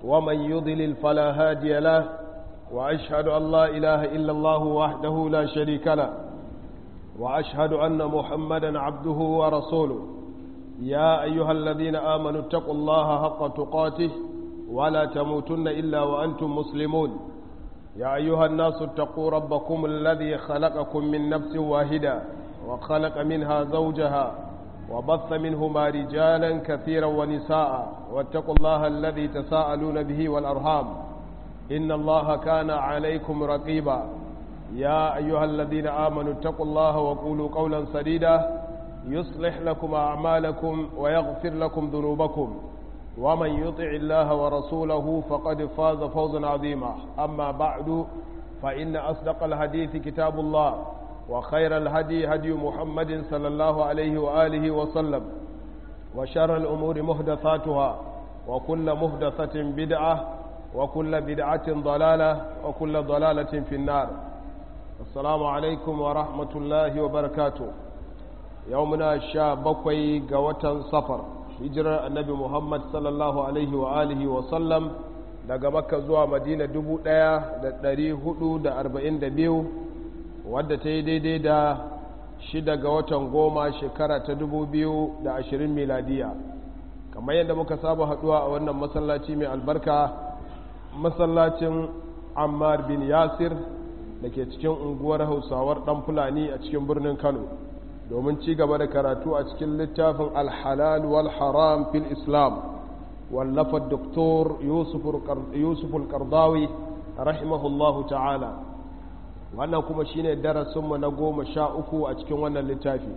ومن يضلل فلا هادي له وأشهد أن لا إله إلا الله وحده لا شريك له وأشهد أن محمدا عبده ورسوله يا أيها الذين آمنوا اتقوا الله حق تقاته ولا تموتن إلا وأنتم مسلمون يا أيها الناس اتقوا ربكم الذي خلقكم من نفس واحدة وخلق منها زوجها وبث منهما رجالا كثيرا ونساء واتقوا الله الذي تساءلون به والأرحام إن الله كان عليكم رقيبا يا أيها الذين آمنوا اتقوا الله وقولوا قولا سديدا يصلح لكم أعمالكم ويغفر لكم ذنوبكم ومن يطع الله ورسوله فقد فاز فوزا عظيما أما بعد فإن أصدق الحديث كتاب الله وخير الهدي هدي محمد صلى الله عليه وآله وسلم وشر الأمور مهدثاتها وكل مهدثة بدعة وكل بدعة ضلالة وكل ضلالة في النار السلام عليكم ورحمة الله وبركاته يومنا شابكوي قوة صفر hijirar annabi muhammad sallallahu alaihi wa alihi wa sallam daga makka zuwa madina 1442 wadda ta yi daidai da shida ga watan goma shekara ta 2020 miladiya kamar yadda muka saba haduwa a wannan masallaci mai albarka masallacin ammar bin yasir da ke cikin unguwar hausawar dan fulani a cikin birnin kano domin ci gaba da karatu a cikin littafin alhalal wal haram fil islam wallafa doktor yusuf al-kardawi rahimahullahu ta'ala wannan kuma shine darasinmu na goma sha uku a cikin wannan littafi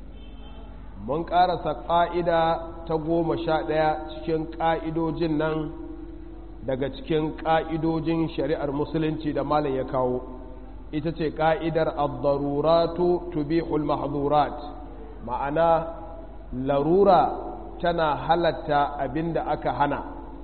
mun karasa ƙa'ida ta goma sha ɗaya cikin ƙa'idojin nan daga cikin ƙa'idojin shari'ar musulunci da malam ya kawo ita ce ƙa'idar al-daruratu tubihul mahdurat ma'ana larura tana halatta abinda aka hana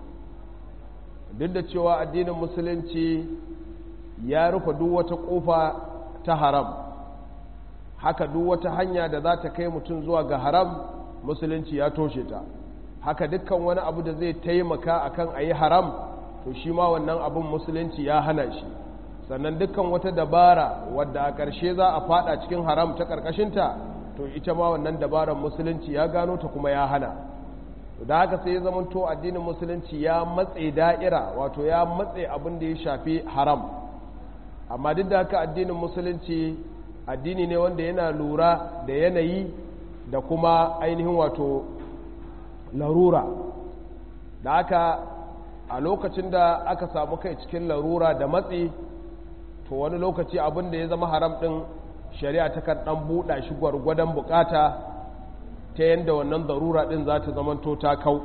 duk da cewa addinin musulunci ya rufe duk wata ƙofa ta haram haka duk wata hanya da za ta kai mutum zuwa ga haram musulunci ya toshe ta haka dukkan wani abu da zai taimaka akan a yi haram to shi ma wannan abin musulunci ya hana shi sannan dukkan wata dabara wadda a ƙarshe za a fada cikin haram ta ƙarƙashinta to ita ma wannan dabarar musulunci ya gano ta kuma ya hana da haka sai ya zamanto addinin musulunci ya matse da'ira wato ya matse abin da ya shafi haram amma duk da haka addinin musulunci addini ne wanda yana lura da yanayi da kuma ainihin wato larura da haka a lokacin da aka samu kai cikin larura da matsi to wani lokaci abin da ya zama haram ɗin shari'a ta kan ɗan buɗa shi gwargwadon bukata ta yadda wannan darura ɗin za ta zamanto ta kau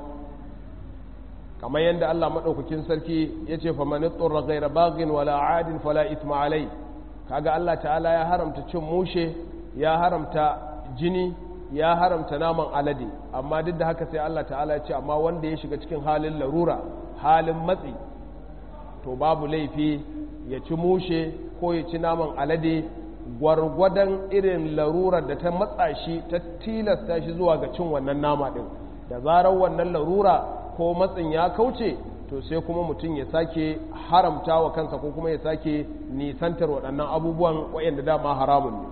kamar yadda Allah maɗaukakin sarki ya ce fa mani tsoron gaira bagin wala adin fala itma alai kaga Allah ta'ala ya haramta cin mushe ya haramta jini ya haramta naman alade amma duk da haka sai Allah ta'ala ya ce amma wanda ya shiga cikin halin larura halin matsi to babu laifi ya ci mushe ko ya ci naman alade gwargwadon irin larurar da ta matsa shi ta tilasta shi zuwa ga cin wannan nama ɗin da zarar wannan larura ko matsin ya kauce to sai kuma mutum ya sake haramta wa kansa ko kuma ya sake nisantar waɗannan abubuwan waɗanda dama haramun ne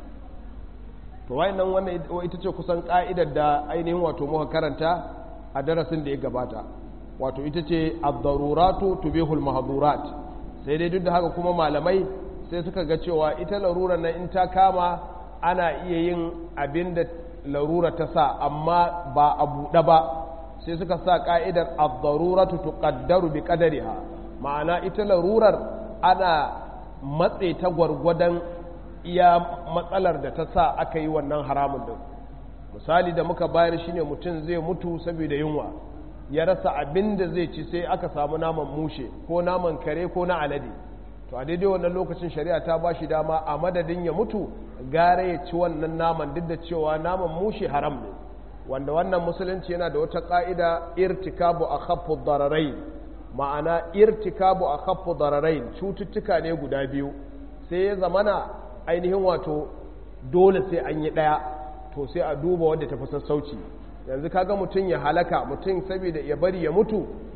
to wayannan wannan ita ce kusan ƙa'idar da ainihin wato muka karanta a darasin da ya gabata wato ita ce ad-daruratu tubihul mahdurat sai dai duk da haka kuma malamai sai suka ga cewa ita larura na in ta kama ana iya yin abin da larura ta sa amma ba a buɗe ba sai suka sa ƙa'idar ad-daruratu tuqaddaru bi qadariha ma'ana ita larurar ana matse ta gwargwadon iya matsalar da ta sa aka yi wannan haramun din misali da muka bayar shine mutum zai mutu saboda yunwa ya rasa abin da zai ci sai aka samu naman mushe ko naman kare ko na alade to a daidai wannan lokacin shari'a ta ba shi dama a madadin ya mutu gare ya ci wannan naman duk da cewa naman mushe haram ne wanda wannan musulunci yana da wata ƙa'ida irtikabu a khaffu dararai ma'ana irtikabu a khaffu dararai cututtuka ne guda biyu sai ya zamana ainihin wato dole sai an yi ɗaya to sai a duba wadda ta fi sassauci yanzu kaga mutum ya halaka mutum saboda ya bari ya mutu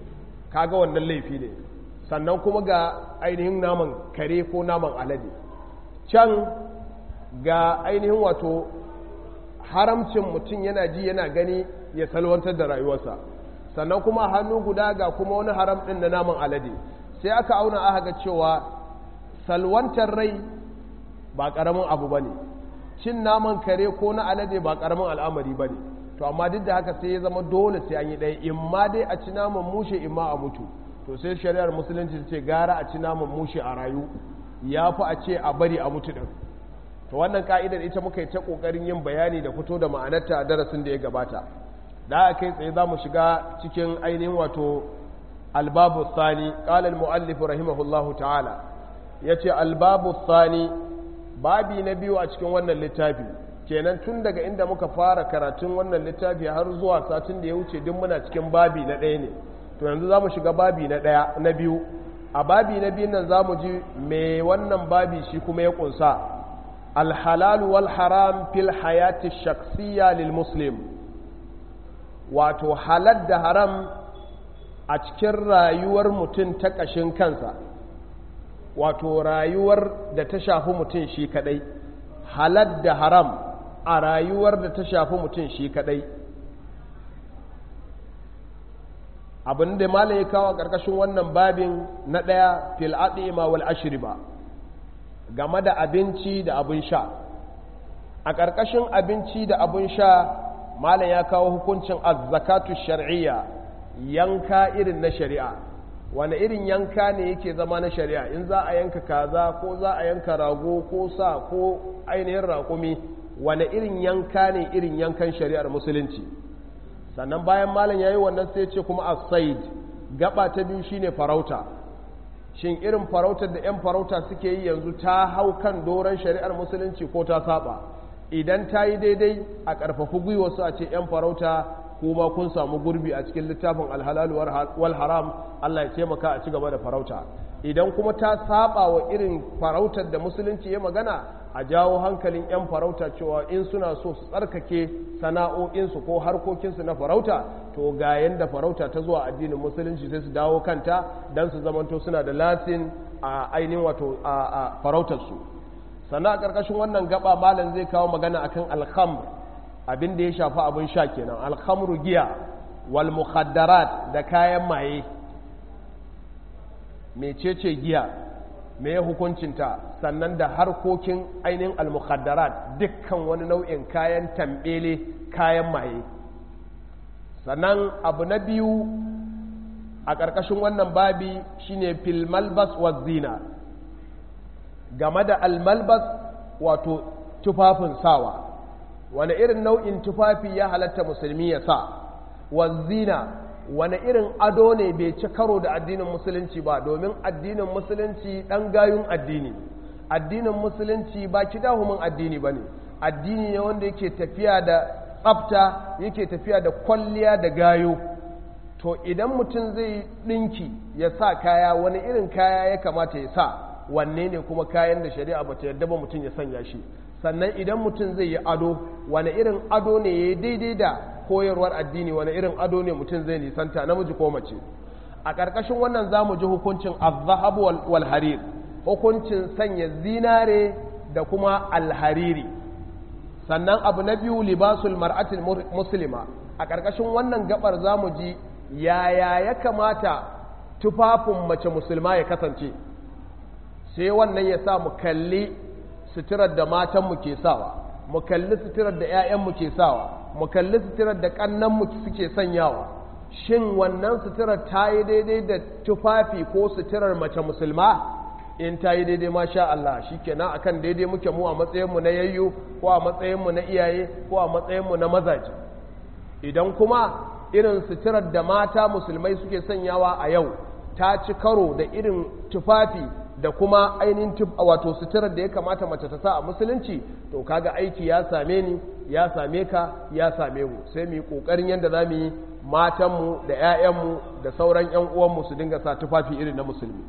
kaga wannan laifi ne sannan kuma ga ainihin naman kare ko naman alade can ga ainihin wato haramcin mutum yana ji yana gani ya salwantar da rayuwarsa sannan kuma hannu guda ga kuma wani haram ɗin na naman alade sai aka auna aka ga cewa salwantar rai ba ƙaramin abu ba ne cin naman kare ko na alade ba ƙaramin al'amari ba ne to amma duk da haka sai ya zama dole sai an yi ɗaya in ma dai a ci naman mushe in ma a mutu to sai shari'ar musulunci ce gara a ci naman mushe a rayu ya fi a ce a bari a mutu ɗin to wannan ka'idar ita muka yi ta ƙoƙarin yin bayani da fito da ma'anarta a darasin da ya gabata da aka kai tsaye za mu shiga cikin ainihin wato albabu sani ƙalal mu'allif rahimahullahu ta'ala ya ce albabu sani babi na biyu a cikin wannan littafi kenan tun daga inda muka fara karatun wannan littafi har zuwa satin da ya wuce duk muna cikin babi na ɗaya ne to yanzu za mu shiga babi na ɗaya na biyu a babi na biyun nan za mu ji me wannan babi shi kuma ya ƙunsa alhalalu wal haram fil hayati shaksiya lil muslim wato halal da haram a cikin rayuwar mutum ta ƙashin kansa wato rayuwar da ta shafi mutum shi kadai halal da haram a rayuwar da ta shafi mutum shi kadai abin da malam ya kawo ƙarƙashin wannan babin na ɗaya fil adima wal ashriba game da abinci da abin sha a ƙarƙashin abinci da abin sha malam ya kawo hukuncin azzakatu shar'iyya yanka irin na shari'a wani irin yanka ne yake zama na shari'a in za a yanka kaza ko za a yanka rago ko sa ko ainihin raƙumi wani irin yanka ne irin yankan shari'ar musulunci sannan bayan malam ya yi wannan sai ce kuma asaid gaba ta biyu shine farauta shin irin farautar da 'yan farauta suke yi yanzu ta hau kan doron shari'ar musulunci ko ta saba idan ta yi daidai a ƙarfafi gwiwarsu a ce 'yan farauta kuma kun samu gurbi a cikin littafin alhalalu wal haram Allah ya taimaka a ci gaba da farauta idan kuma ta saba wa irin farautar da musulunci ya magana a jawo hankalin 'yan farauta cewa in suna so su tsarkake sana'o'insu ko harkokinsu na farauta to ga yanda farauta ta zuwa addinin musulunci sai su dawo kanta don su zamanto suna da lasin a ainihin wato a farautarsu sannan a ƙarƙashin wannan gaba malam zai kawo magana akan alhamr abin da ya shafi abin sha kenan alhamru giya wal mukhaddarat da kayan maye mecece giya me ya hukuncinta sannan da harkokin ainihin al-mukhaddarat dukkan wani nau'in kayan tambele kayan maye sannan abu na biyu a ƙarƙashin wannan babi shine fil malbas wa zina game da almalbas wato tufafin sawa wani irin nau'in tufafi ya halatta musulmi ya sa wa zina wani irin ado ne bai ci karo da addinin musulunci ba domin addinin musulunci ɗan gayun addini addinin musulunci ba kidahumin addini ba ne addini ne wanda yake tafiya da tsafta yake tafiya da kwalliya da gayo to idan mutum zai ɗinki ya sa kaya wani irin kaya ya kamata ya sa wanne ne kuma kayan da shari'a ba ta yarda ba mutum ya sanya shi sannan idan mutum zai yi ado wani irin ado ne ya yi daidai da koyarwar addini wani irin ado ne mutum zai nisanta namiji ko mace a ƙarƙashin wannan za mu ji hukuncin azahab wal harir hukuncin sanya zinare da kuma alhariri sannan abu na biyu libasul mar'atul muslima a ƙarƙashin wannan gabar za mu ji yaya ya kamata tufafin mace musulma ya kasance sai wannan ya sa mu kalli suturar da matanmu ke sawa mu kalli suturar da 'ya'yanmu ke sawa mu kalli suturar da ƙannanmu suke sanyawa shin wannan suturar ta yi daidai da tufafi ko suturar mace musulma in ta yi daidai masha Allah shi kenan akan daidai muke mu a matsayinmu na yayyo ko a matsayinmu na iyaye ko a matsayinmu na mazaje idan kuma irin suturar da mata musulmai suke sanyawa a yau ta ci karo da irin tufafi da kuma ainihin wato suturar da ya kamata mace ta sa a musulunci to kaga aiki ya same ni ya same ka ya same mu sai mu yi kokarin yadda za mu yi matanmu da 'ya'yanmu da sauran 'yan uwanmu su dinga sa tufafi irin na musulmi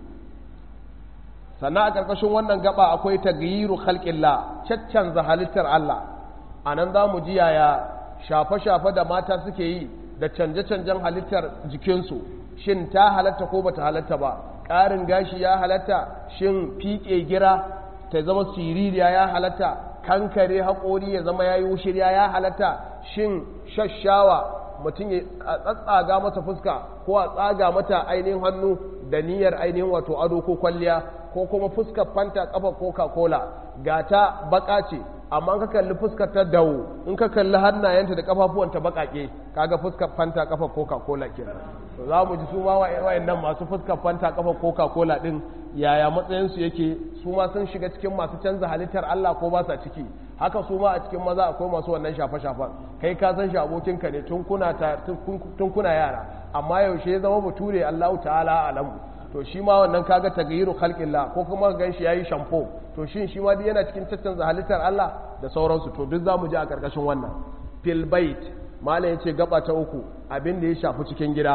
sannan a ƙarƙashin wannan gaba akwai tagyiru khalqillah caccanza halittar Allah a nan za mu ji yaya shafe-shafe da mata suke yi da canje-canjen halittar jikinsu shin ta halatta ko bata halatta ba ƙarin gashi ya halatta shin fiƙe gira ta zama siririya ya halatta kankare haƙori ya zama ya yi wushirya ya halatta shin shashawa mutum ya tsatsaga masa fuska ko a tsaga mata ainihin hannu da niyyar ainihin wato ado ko kwalliya ko kuma fuskar fanta kafa coca cola ga ta baka ce amma ka kalli fuskar ta dawo in ka kalli hannayenta da kafafuwanta bakake kaga fuskar fanta kafa coca cola kenan to za mu ji su ma wayannan masu fuskar fanta kafa coca cola din yaya matsayinsu yake su ma sun shiga cikin masu canza halittar Allah ko ba sa ciki haka su ma a cikin maza akwai masu wannan shafe-shafen kai ka san shi abokinka ne tun kuna yara amma yaushe ya zama bature Allahu ta'ala alamu to shi ma wannan kaga tagayiru khalqillah ko kuma gan shi yayi shampo to shin shi ma yana cikin caccanza halittar Allah da sauransu to duk zamu ji a karkashin wannan fil bait malam yace gaba ta uku abin da ya shafi cikin gida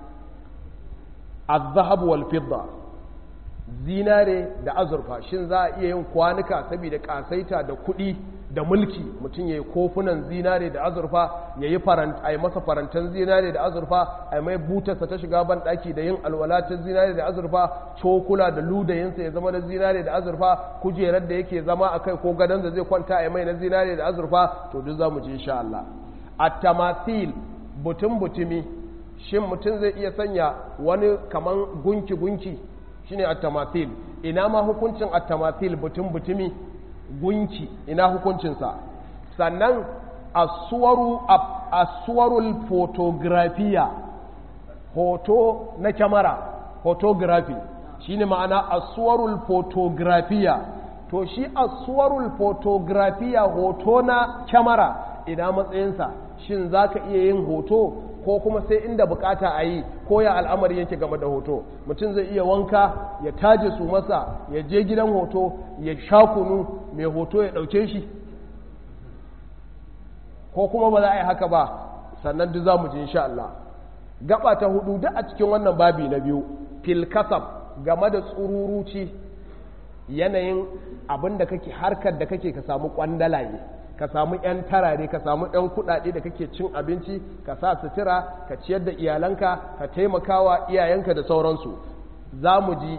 az-zahab wal fidda zinare da azurfa shin za a iya yin kwanuka saboda kasaita da kuɗi da mulki mutum ya yi kofunan zinare da azurfa ya yi masa farantan zinare da azurfa a mai butarsa ta shiga ban ɗaki da yin alwalatin zinare da azurfa cokula da ludayinsa ya zama na zinare da azurfa kujerar da yake zama a kai ko gadon da zai kwanta a mai na zinare da azurfa to duk za mu je insha Allah at-tamathil butun butumi shin mutum zai iya sanya wani kaman gunki gunki shine at-tamathil ina ma hukuncin at-tamathil butun butumi gunki ina hukuncinsa sannan asuwaru asuwarul fotografiya hoto na kyamara photography shine ma'ana asuwarul fotografiya to shi asuwarul fotografiya hoto na kyamara ina matsayinsa shin za ka iya yin hoto ko kuma sai inda bukata a yi ko ya al'amari yake game da hoto mutum zai iya wanka ya taje su masa ya je gidan hoto ya sha kunu mai hoto ya ɗauke shi ko kuma ba za a yi haka ba sannan duk za mu ji insha Allah gaba ta hudu duk a cikin wannan babi na biyu fil kasab game da tsururuci yanayin abin da kake harkar da kake ka samu kwandalaye ka samu 'yan tarare ka samu 'yan kudade da kake cin abinci ka sa sutura ka ciyar da iyalanka ka taimakawa iyayenka da sauransu za mu ji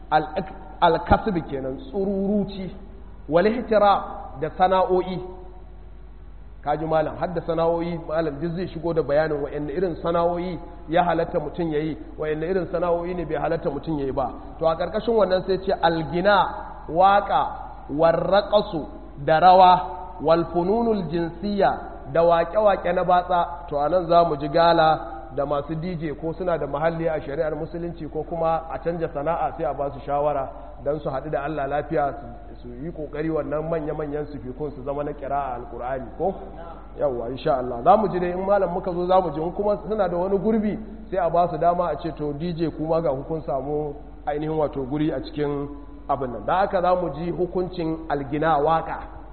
alkasbi kenan tsururuci walihitira da sana'o'i kaji malam har da sana'o'i malam duk zai shigo da bayanin wa'anne irin sana'o'i ya halatta mutum ya yi wa'anne irin sana'o'i ne bai halatta mutum ya yi ba to a ƙarƙashin wannan sai ce algina waƙa warraƙasu da rawa walfununul jinsiya da waƙe-waƙe na batsa to a nan za mu ji gala da masu dj ko suna da mahalli a shari'ar musulunci ko kuma a canja sana'a sai a ba su shawara don su haɗu da allah lafiya su yi ƙoƙari wannan manya-manyan sufikun su zama na kira a alƙur'ani ko yawwa insha Allah za mu ji dai in malam muka zo za mu ji in kuma suna da wani gurbi sai a ba su dama a ce to dj kuma ga hukun samu ainihin wato guri a cikin abin nan da haka za mu ji hukuncin algina waka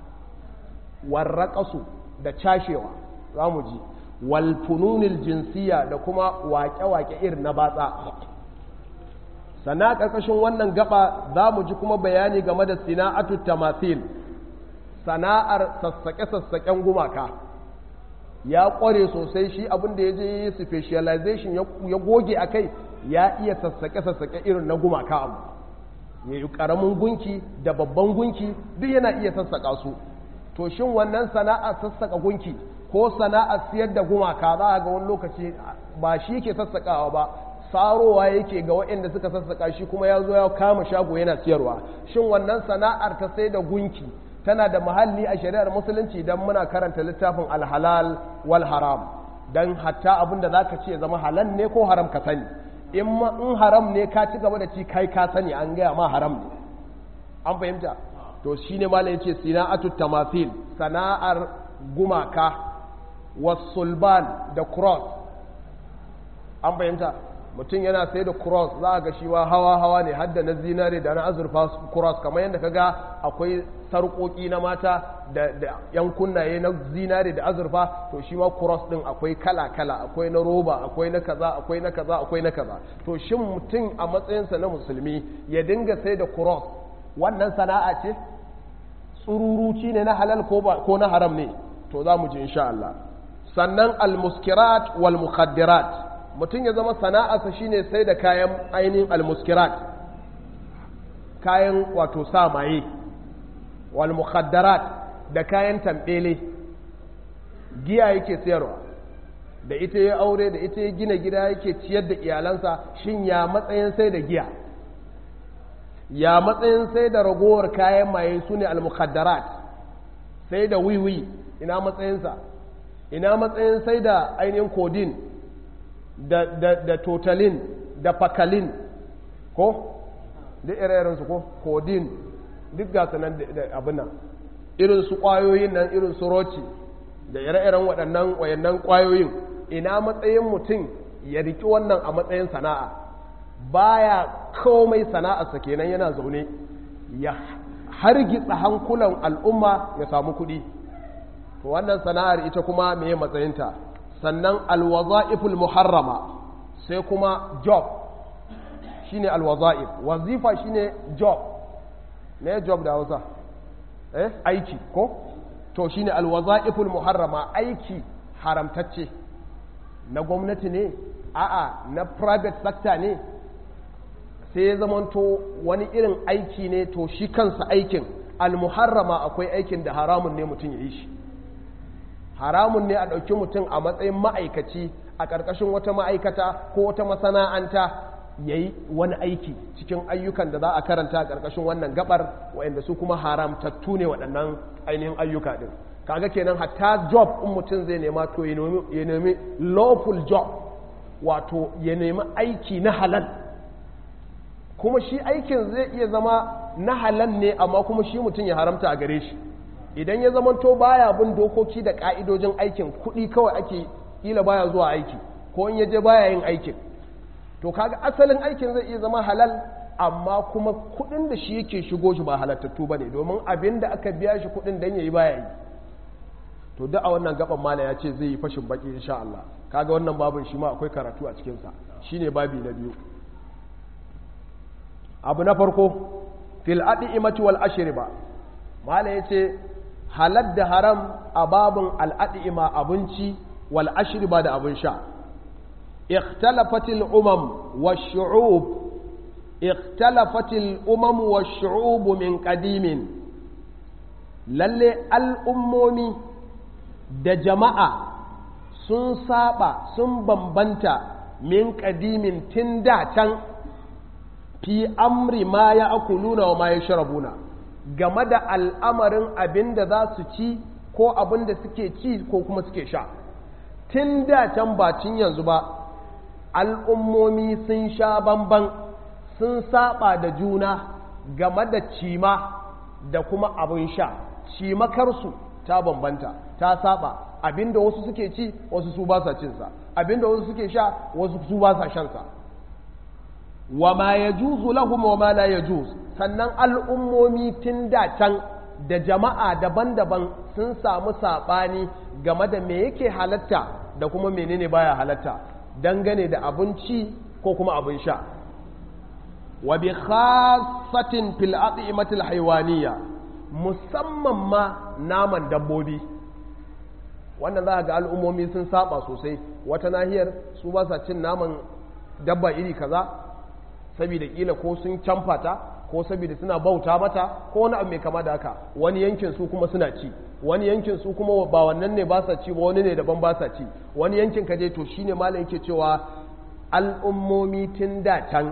warraƙasu da cashewa za mu ji walfununil jinsiya da kuma waƙe-waƙe irin na batsa sannan a ƙarƙashin wannan gaba za mu ji kuma bayani game da sina'atu tamathil sana'ar sassaƙe-sassaƙen gumaka ya ƙware sosai shi abin da ya je yi specialization ya goge a kai ya iya sassaƙe-sassaƙe irin na gumaka abu ya yi ƙaramin gunki da babban gunki duk yana iya sassaƙa su to shin wannan sana'ar sassaƙa gunki ko sana'ar siyar da gumaka za a ga wani lokaci ba shi ke sassaƙawa ba sarowa yake ga waɗanda suka sassaƙa shi kuma ya zo ya kama shago yana siyarwa shin wannan sana'ar ta sai da gunki tana da mahalli a shari'ar musulunci don muna karanta littafin alhalal wal haram don hatta abin da za ka ce zama halal ne ko haram ka sani in haram ne ka ci gaba da ci kai ka sani an gaya ma haram ne an fahimta to shi ne malam yace sina'atu tamathil sana'ar gumaka wasulban da cross an fahimta mutum yana sai da cross za a ga shi wa hawa-hawa ne hadda na zinare da na azurfa cross kamar yadda ka ga akwai sarƙoƙi na mata da yan kunnaye na zinare da azurfa to shi ma cross ɗin akwai kala-kala akwai na roba akwai na kaza akwai na kaza akwai na kaza to shin mutum a matsayinsa na musulmi ya dinga sai da cross wannan sana'a ce tsururuci ne na halal ko na haram ne to za mu ji insha Allah sannan al-muskirat wal mukhaddirat mutum ya zama sana'arsa shine sai da kayan ainihin almuskirat kayan wato sa maye wal mukhaddarat da kayan tambele giya yake sayarwa da ita ya aure da ita ya gina gida yake ciyar da iyalansa shin ya matsayin sai da giya ya matsayin sai da ragowar kayan maye su ne al-mukhaddarat sai da wiwi ina matsayinsa ina matsayin sai da ainihin kodin da, da, da totalin da fakalin ko duk ire-irensu ko kodin duk gasu nan da abin nan irin su kwayoyin nan irin su roci da ire-iren waɗannan wayannan kwayoyin ina matsayin mutum ya riki wannan a matsayin sana'a baya komai sana'arsa kenan yana zaune ya hargitsa hankulan al'umma ya samu kuɗi to wannan sana'ar ita kuma meye matsayinta sannan alwaza'iful muharrama sai kuma job shine alwaza'if wazifa shine job me job da Hausa eh aiki ko to shine alwaza'iful muharrama aiki haramtacce na gwamnati ne a'a na private sector ne sai ya zamanto wani irin aiki ne to shi kansa aikin almuharrama akwai aikin da haramun ne mutum ya yi shi haramun ne a ɗauki mutum a matsayin ma'aikaci a ƙarƙashin wata ma'aikata ko wata masana'anta ya yi wani aiki cikin ayyukan da za a karanta a ƙarƙashin wannan gabar waɗanda su kuma haramtattu ne waɗannan ainihin ayyuka ɗin kaga kenan hatta job in mutum zai nema to ya nemi lawful job wato ya nemi aiki na halal kuma shi aikin zai iya zama na halal ne amma kuma shi mutum ya haramta a gare shi idan ya zama to baya bin dokoki da ka'idojin aikin kuɗi kawai ake kila baya zuwa aiki ko in yaje baya yin aikin to kaga asalin aikin zai iya zama halal amma kuma kuɗin da shi yake shigo shi ba halattattu ba ne domin abin da aka biya shi kuɗin don ya yi baya yi to duk a wannan gaban mala ya ce zai yi fashin baki insha Allah kaga wannan babin shi ma akwai karatu a cikinsa shine babi na biyu abu na farko fil imati wal ashriba mala yace halal da haram a babin al ima abinci wal ashriba da abin sha اختلفت الأمم والشعوب اختلفت الأمم والشعوب من قديم lalle al'ummomi da jama'a sun saba sun bambanta min ƙadimin tun da can fi amri ma ya akuluna wa ma ya sharabuna game da al'amarin abin da za su ci ko abin da suke ci ko kuma suke sha tun da can ba cin yanzu ba al'ummomi sun sha bamban sun saba da juna game da cima da kuma abin sha cimakarsu ta bambanta ta saba abinda wasu suke ci wasu su ba sa cinsa abinda wasu suke sha wasu su ba sa shansa wa ma ya juzu lahum wa ma la ya juz sannan al'ummomi tun da can da jama'a daban-daban sun samu saɓani game da me yake halatta da kuma menene baya halatta dangane da abinci ko kuma abin sha wa bi khassatin fil at'imatil haywaniya musamman ma naman dabbobi wannan za ga al'ummomi sun saba sosai wata nahiyar su ba sa cin naman dabba iri kaza saboda kila ko sun camfa ta ko saboda suna bauta mata ko wani abu mai kama da haka wani yankin su kuma suna ci wani yankin su kuma ba wannan ne ba sa ci ba wani ne daban ba sa ci wani yankin ka je to shine malam yake cewa al'ummomi tun da can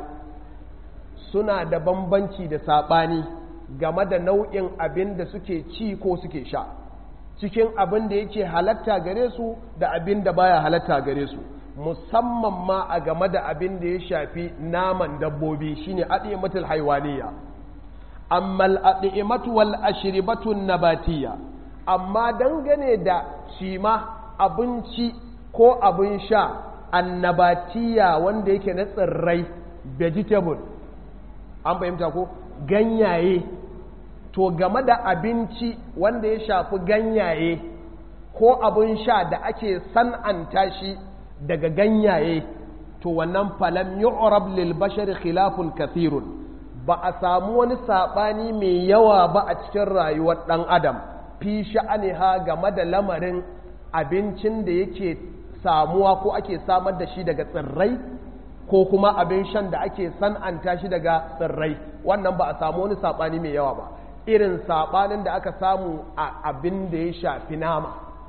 suna da bambanci da saɓani game da nau'in abin da suke ci ko suke sha cikin abin da yake halatta gare su da abin da baya halatta gare su musamman ma a game da abin da ya shafi naman dabbobi shine adimatul haiwaniya amma al-adimatu wal ashribatu nabatiya amma dangane da cima abinci ko abin sha annabatiya wanda yake na tsirrai vegetable an fahimta ko ganyaye to game da abinci wanda ya shafi ganyaye ko abin sha da ake san'anta shi daga ganyaye to wannan falam yu'rab lil bashar khilafun kathirun ba a samu wani sabani mai yawa ba a cikin rayuwar dan adam fi sha'aniha game da lamarin abincin da yake samuwa ko ake samar da shi daga tsirrai ko kuma abin shan da ake san'anta shi daga tsirrai wannan ba a samu wani saɓani mai yawa ba irin saɓanin da aka samu a abin da ya shafi nama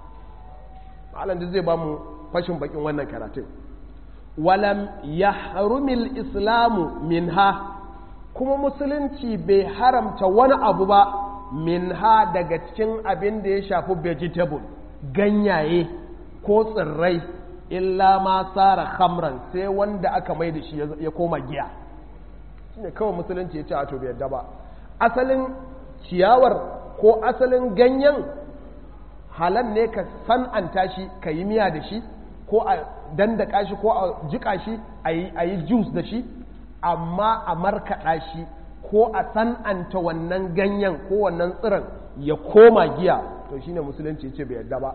malam da zai ba mu fashin bakin wannan karatun walam ya harumil islamu minha kuma musulunci bai haramta wani abu ba minha daga cikin abin da ya shafi vegetable ganyaye ko tsirrai illa ma tsara khamran sai wanda aka mai da shi ya koma giya shine kawai musulunci ya ce a to bai yadda ba asalin ciyawar ko asalin ganyen halan ne ka san'anta shi ka yi miya da shi ko a dandaka shi ko a jika shi a yi juice da shi amma a markaɗa shi ko a san'anta wannan ganyen ko wannan tsiron ya koma giya to shine musulunci ce bai yadda ba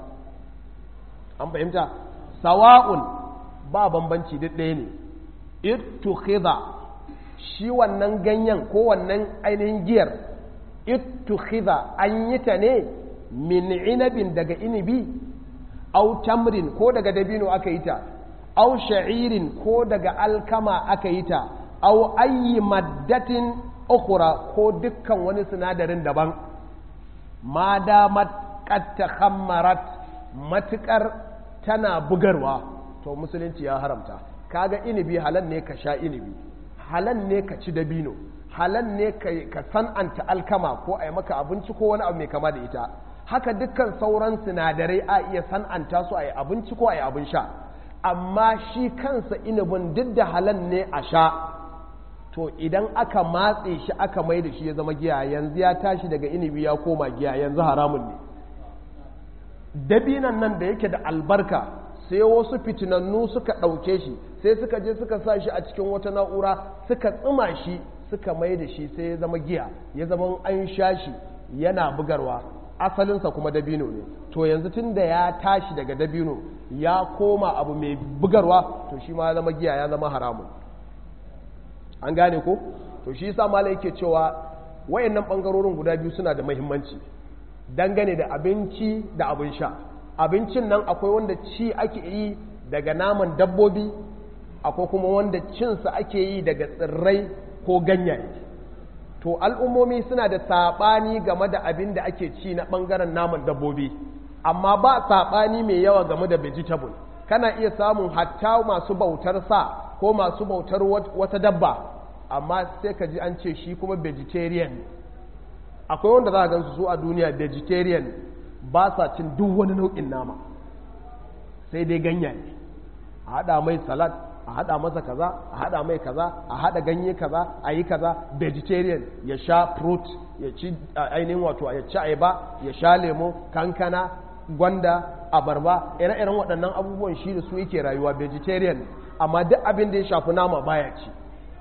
an fahimta sawa'un ba bambanci duk ɗaya ne ittukhidha shi wannan ganyen ko wannan ainihin giyar ittukhidha an yi ta ne min inabin daga inibi au tamrin ko daga dabino aka yi ta au sha'irin ko daga alkama aka yi ta au ayi maddatin ukhra ko dukkan wani sinadarin daban ma damat qad takhammarat matukar tana bugarwa to musulunci ya haramta kaga inibi halal ne ka sha inibi halal ne ka ci dabino halal ne ka san'anta alkama ko a yi maka abinci ko wani abu mai kama da ita haka dukkan sauran sinadarai a iya san'anta su a yi abinci ko a yi abin sha amma shi kansa inibin duk da halal ne a sha to idan aka matse shi aka mai da shi ya zama giya yanzu ya tashi daga inibi ya koma giya yanzu haramun ne dabinan nan da yake da albarka sai wasu fitinannu suka ɗauke shi sai suka je suka sa shi a cikin wata na'ura suka tsima shi suka mai da shi sai ya zama giya ya zama an sha shi yana bugarwa asalinsa kuma dabino ne to yanzu tun da ya tashi daga dabino ya koma abu mai bugarwa to shi ma ya zama giya ya zama haramun an gane ko to shi yasa malai yake cewa wayannan bangarorin guda biyu suna da muhimmanci dangane da abinci da abin sha abincin nan akwai wanda ci ake yi daga naman dabbobi akwai kuma wanda cinsa ake yi daga tsirrai ko ganyaye to al'ummomi suna da saɓani game da abin da ake ci na ɓangaren naman dabbobi amma ba saɓani mai yawa game da vegetable kana iya samun hatta masu bautar sa ko masu bautar wata dabba amma sai ka ji an ce shi kuma vegetarian akwai wanda za a gansu su a duniya vegetarian ba sa cin duk wani nau'in nama sai dai ganyaye a haɗa mai salad a haɗa masa kaza a haɗa mai kaza a haɗa ganye kaza a yi kaza vegetarian ya sha fruit ya ci ainihin wato ya ci ayaba ya sha lemo kankana gwanda abarba ire-iren waɗannan abubuwan shi da su yake rayuwa vegetarian amma duk abin da ya shafi nama baya ci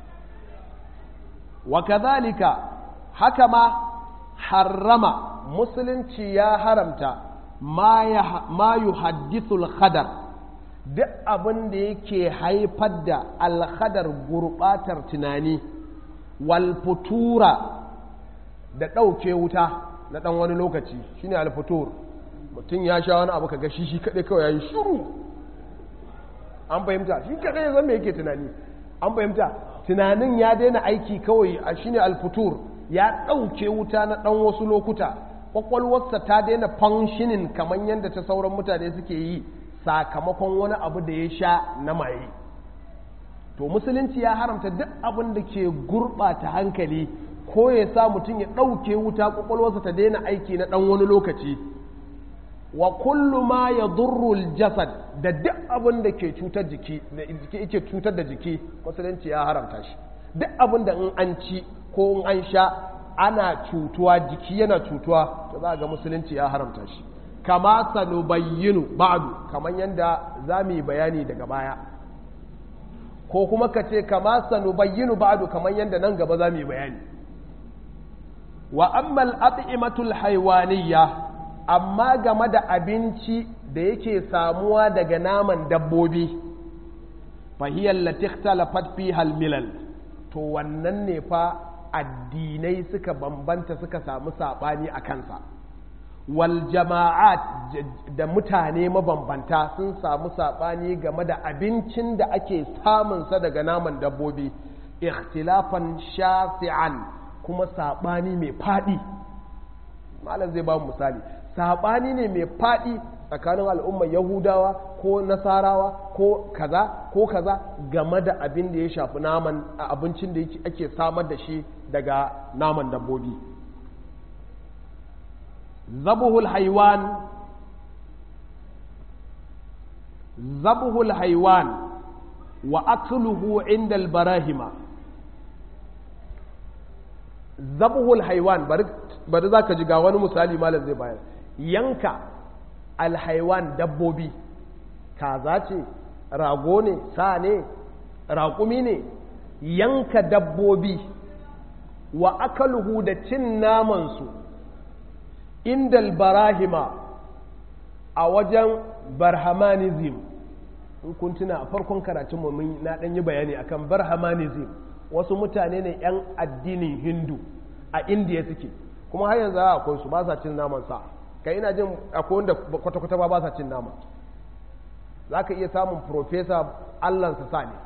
wa kazalika haka ma harrama musulunci ya haramta ma yuhaddithul khadar duk abin da yake haifar da alhadar gurbatar tunani walfutura da ɗauke wuta na ɗan wani lokaci shine alfutur mutum ya sha wani abu ka gashi shi kaɗai kawai ya yi shuru an fahimta shi kaɗai ya zama yake tunani an fahimta tunanin ya daina aiki kawai a shine alfutur ya ɗauke wuta na ɗan wasu lokuta ƙwaƙwalwarsa ta daina functioning kamar yadda ta sauran mutane suke yi sakamakon wani abu da ya sha na maye to musulunci ya haramta duk abin da ke gurɓata hankali ko ya sa mutum ya ɗauke wuta ƙwaƙwalwarsa ta daina aiki na ɗan wani lokaci wa kullu ma ya durrul jasad da duk abin da ke cutar jiki da yake cutar da jiki musulunci ya haramta shi duk abin da in an ci ko in an sha ana cutuwa jiki yana cutuwa to za ga musulunci ya haramta shi kama sanubayyinu ba'du kamar yadda za mu yi bayani daga baya ko kuma ka ce kama sanubayyinu ba'du kamar yadda nan gaba za mu yi bayani wa ammal at'imatul haywaniyya amma game da abinci da yake samuwa daga naman dabbobi fahiyar latiktalafat fi halmilal to wannan ne fa addinai suka bambanta suka samu saɓani a kansa wal jama'at da mutane mabambanta sun samu saɓani game da abincin da ake samunsa daga naman dabbobi ikhtilafan shafi'an kuma saɓani mai faɗi malam zai ba mu misali saɓani ne mai faɗi tsakanin al'ummar yahudawa ko nasarawa ko kaza ko kaza game da abin da ya shafi naman abincin da ake samar da shi daga naman dabbobi zabuhul haiwan zabuhul haiwan wa akluhu inda albarahima zabuhul haiwan bari za ka ji ga wani misali malam zai bayar yanka alhaiwan dabbobi kaza ce rago ne sa ne raƙumi ne yanka dabbobi wa akaluhu da cin namansu indal barahima a wajen barhamanism in kun tuna a farkon karatun mu na ɗan yi bayani akan barhamanism wasu mutane ne 'yan addinin hindu a indiya suke kuma har yanzu akwai su ba sa cin naman sa kai ina jin akwai wanda kwata-kwata ba ba sa cin nama za ka iya samun profesa allansa sa ne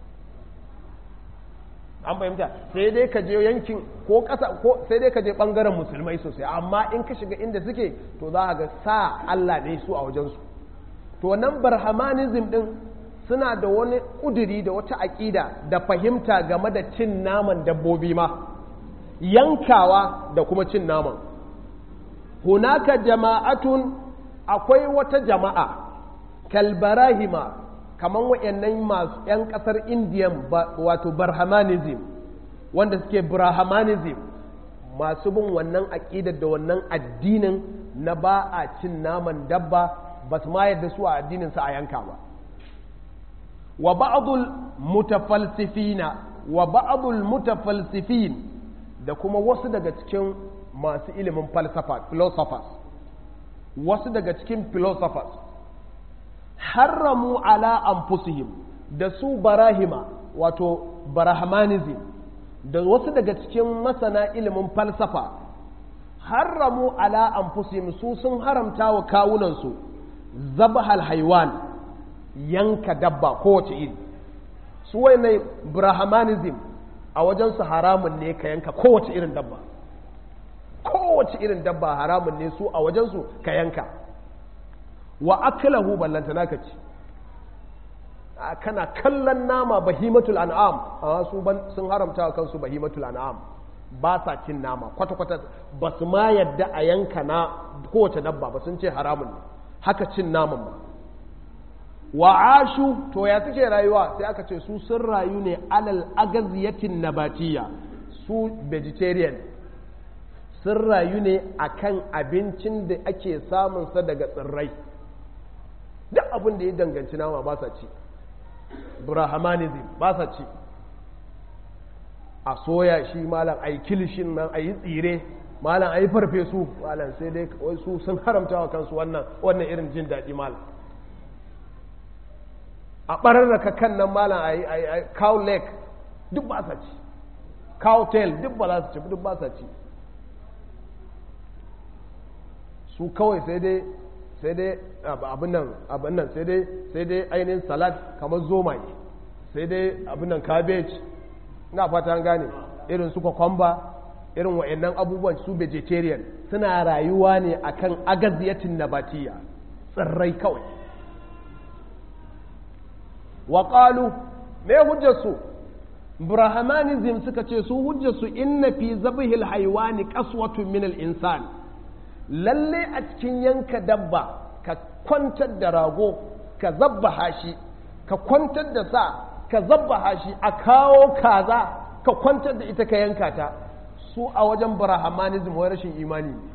an fahimta sai dai ka je yankin ko ƙasa ko sai dai ka je ɓangaren musulmai sosai amma in ka shiga inda suke to za ga sa allah ne su a wajensu to wannan barhamanism din suna da wani ƙuduri da wata aƙida da fahimta game da cin naman dabbobi ma yankawa da kuma cin naman hunaka jama'atun akwai wata jama'a kalbarahima kamar wa'annan masu 'yan ƙasar indiyan wato barhamanism wanda suke brahmanism masu bin wannan aƙidar da wannan addinin na ba a cin naman dabba ba su ma yadda su a addininsa a yanka ba wa ba'dul mutafalsifina wa ba'dul mutafalsifin da kuma wasu daga cikin masu ilimin falsafa philosophers wasu daga cikin philosophers haramu ala anfusihim da su barahima wato barahmanism da wasu daga cikin masana ilimin falsafa haramu ala anfusihim su sun haramta wa kawunansu zabhal haiwan yanka dabba kowace iri su wai brahmanism a wajensu haramun ne ka yanka kowace irin dabba kowace irin dabba haramun ne su a wajensu ka yanka wa aklahu ballanta naka ci kana kallon nama bahimatul an'am a su sun haramta wa kansu bahimatul an'am ba sa cin nama kwata-kwata ba su ma yadda a yanka na kowace dabba ba sun ce haramun ne haka cin naman ba wa ashu to ya suke rayuwa sai aka ce su sun rayu ne alal agaziyatin nabatiya su vegetarian sun rayu ne akan abincin da ake samunsa daga tsirrai duk abin da ya danganci nama ba sa ci brahmanism ba sa ci a soya shi malam a yi kilishin nan a yi tsire malam a yi farfesu malam sai dai su sun haramta wa kansu wannan wannan irin jin daɗi malam a ɓararraka kan nan malam a yi cow leg duk ba sa ci cow tail duk ba za su ci duk ba sa ci su kawai sai dai sai dai abin nan abin nan sai dai sai dai ainihin salad kamar zomaye sai dai abin nan cabbage ina fata an gane irin su kwakwamba irin wa'annan abubuwan su vegetarian suna rayuwa ne akan agaziyatin nabatiya tsirrai kawai wa qalu me hujjarsu brahmanism suka ce su hujjarsu inna fi zabihil haywani qaswatun min al insan lalle a cikin yanka dabba ka kwantar da rago ka zabbaha shi ka kwantar da sa ka zabbaha shi a kawo kaza ka kwantar da ita ka yanka ta su a wajen brahmanism wai rashin imani ne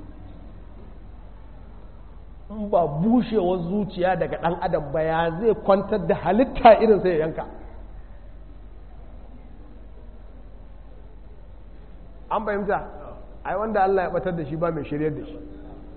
in ba bushewar zuciya daga ɗan adam ba ya zai kwantar da halitta irin sai ya yanka an fahimta ai wanda Allah ya batar da shi ba mai shiryar da shi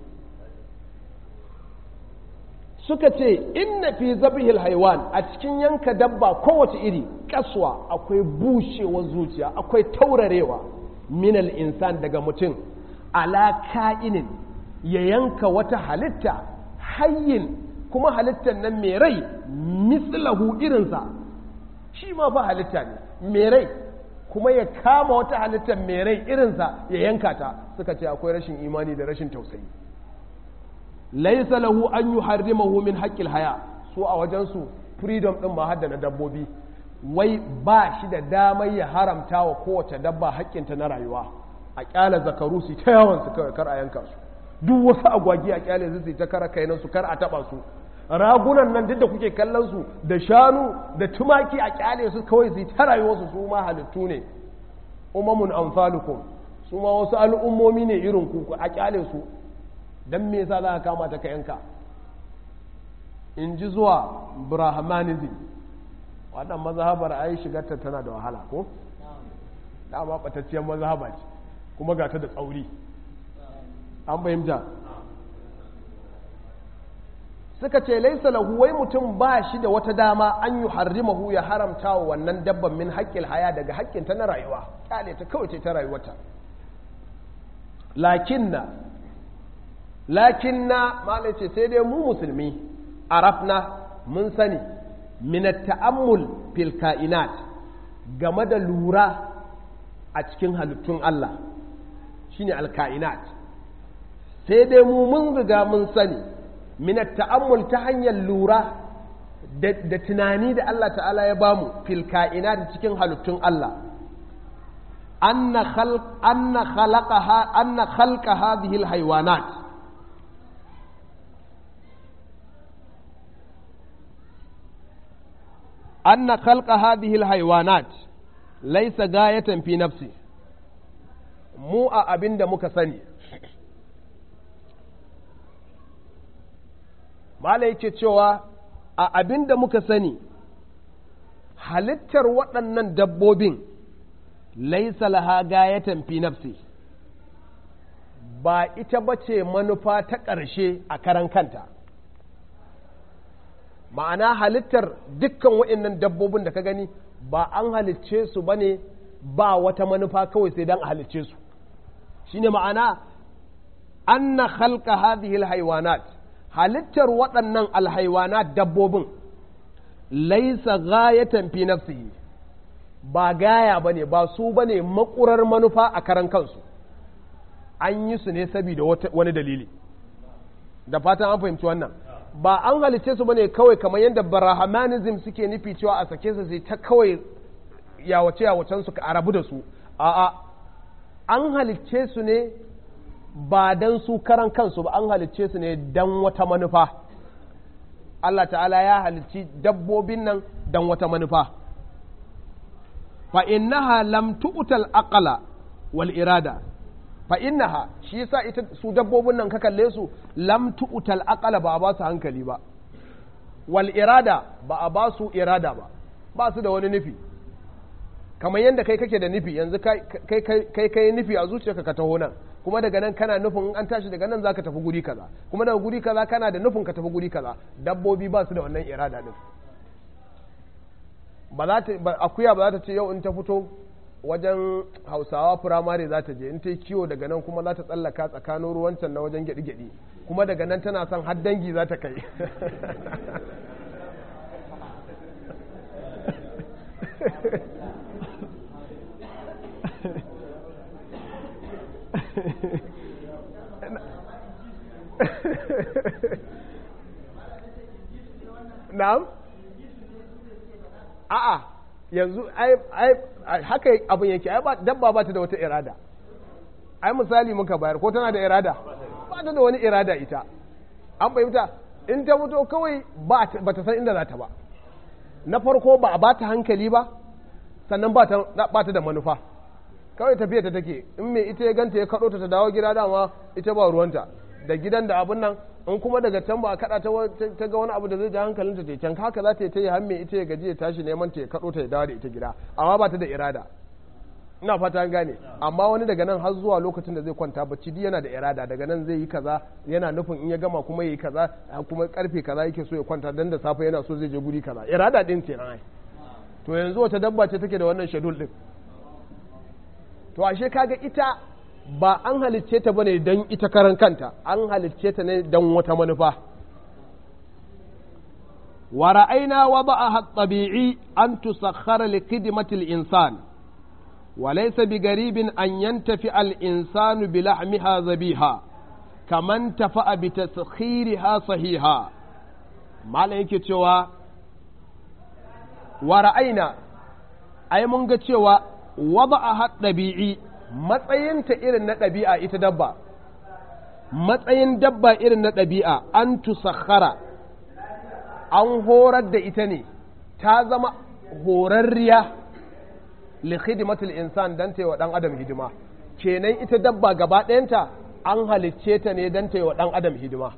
suka ce inna fi zabihil haiwan a cikin yanka dabba kowace iri kaswa akwai bushewar zuciya akwai taurarewa minal insan daga mutum ala ka'inin ya yanka wata halitta hayyin kuma halittar nan mai rai mislahu irinsa shi ma fa halitta ne mai rai kuma ya kama wata halittar mai rai irinsa ya yanka ta suka ce akwai rashin imani da rashin tausayi laisa lahu an yi harrimahu min haƙƙil haya su a wajensu freedom ɗin ma hadda na dabbobi wai ba shi da damar ya haramta wa kowace dabba haƙƙinta na rayuwa a ƙyale zakaru su ta yawan su kawai kar a yanka su duk wasu agwagi a ƙyale su ta kara kainan su kar a taɓa su ragunan nan duk da kuke kallon su da shanu da tumaki a ƙyale su kawai su ta rayuwarsu su ma halittu ne umamun amfalukum su ma wasu al'ummomi ne irin ku a ƙyale su don me yasa za ka kama ta ka yanka in ji zuwa brahmanism wannan mazhabar ai shigarta tana da wahala ko dama batacciyar mazhaba ce kuma ga ta da tsauri an fahimta suka ce laisa lahu wai mutum ba shi da wata dama an yi harrimahu ya haramta wa wannan dabban min haƙƙin haya daga haƙƙinta na rayuwa ƙyale ta kawai ce ta rayuwata lakinna lakinna malai ce sai dai mu musulmi arafna mun sani minat ta'ammul fil ka'inat game da lura a cikin halittun Allah shine alka'inat sai dai mu mun riga mun sani minat ta'ammul ta hanyar lura da tunani da Allah ta'ala ya bamu fil ka'inat cikin halittun Allah anna khalq anna khalaqaha anna khalqa hadhihi alhayawanat أن خلق هذه الحيوانات ليس غاية في نفسه مو أبين دا muka sani mala yake cewa a abin da muka sani halittar waɗannan dabbobin laisa laha gayatan fi nafsi ba ita bace manufa ta ƙarshe a karan kanta ma'ana halittar dukkan waɗannan dabbobin da ka gani ba an halicce su ba ne ba wata manufa kawai sai don a halicce su shine ma'ana anna khalqa hadhihi alhaywanat halittar waɗannan alhaywanat dabbobin laisa ghayatan fi nafsihi ba gaya bane ba su bane makurar manufa a karan kansu an yi su ne saboda wani dalili da fatan an fahimci wannan ba an halicce su bane kawai kamar yadda brahmanism suke nufi cewa a sake su sai ta kawai yawace yawacen su a rabu da su a'a an halicce su ne ba dan su karan kansu ba an halicce su ne dan wata manufa Allah ta'ala ya halicci dabbobin nan dan wata manufa fa innaha lam tu'tal aqla wal irada fa innaha shi yasa ita su dabbobin nan ka kalle su lam tu'tal aqala ba a ba su hankali ba wal irada ba a ba su irada ba ba su da wani nufi kamar yadda kai kake da nufi yanzu kai kai kai nufi a zuciyarka ka taho nan kuma daga nan kana nufin an tashi daga nan zaka tafi guri kaza kuma daga guri kaza kana da nufin ka tafi guri kaza dabbobi ba su da wannan irada din ba za ta akuya ba za ta ce yau in ta fito wajen hausawa firamare za ta je in ta yi kiwo daga nan kuma za ta tsallaka tsakanin ruwancan na wajen gyaɗi-gyaɗi kuma daga nan tana son har dangi za ta kai na'am a'a yanzu ai haka abin yake ai dabba ba ta da wata irada ai misali muka bayar ko tana da irada ba ta da wani irada ita an fahimta in ta mutu kawai ba ta san inda za ta ba na farko ba a ba ta hankali ba sannan ba ta da manufa kawai tafiya ta take in mai ita ya ganta ya kaɗo ta ta dawo gida dama ita ba ruwanta da gidan da abin nan in kuma daga can ba a kada ta ga wani abu da zai ja hankalinta ta can haka za ta yi ta yi hamme ita ya gaji ya tashi neman ta ya kaɗo ta ya dawo da ita gida amma ba ta da irada ina fata an gane amma wani daga nan har zuwa lokacin da zai kwanta bacci duk yana da irada daga nan zai yi kaza yana nufin in ya gama kuma yi kaza kuma karfe kaza yake so ya kwanta dan da safe yana so zai je guri kaza irada din ce ai to yanzu wata dabba ce take da wannan shedul din to ashe kaga ita ba an halicce ta bane don ita karan kanta an halicce ta ne don wata manufa wa ra'ayna wada'aha at-tabi'i an tusakhkhara li khidmati al-insan wa laysa bigaribin an yantafi al-insanu bi lahmiha zabiha kaman tafa'a bi taskhiriha sahiha malam yake cewa wa ra'ayna ai mun ga cewa wada'aha at-tabi'i matsayinta irin na ɗabi'a ita dabba matsayin dabba irin na ɗabi'a an tusakhara an horar da ita ne ta zama horarriya li khidmatul insan dan ta yi wa ɗan adam hidima kenan ita dabba gaba ɗayanta an halicce ta ne dan ta yi wa ɗan adam hidima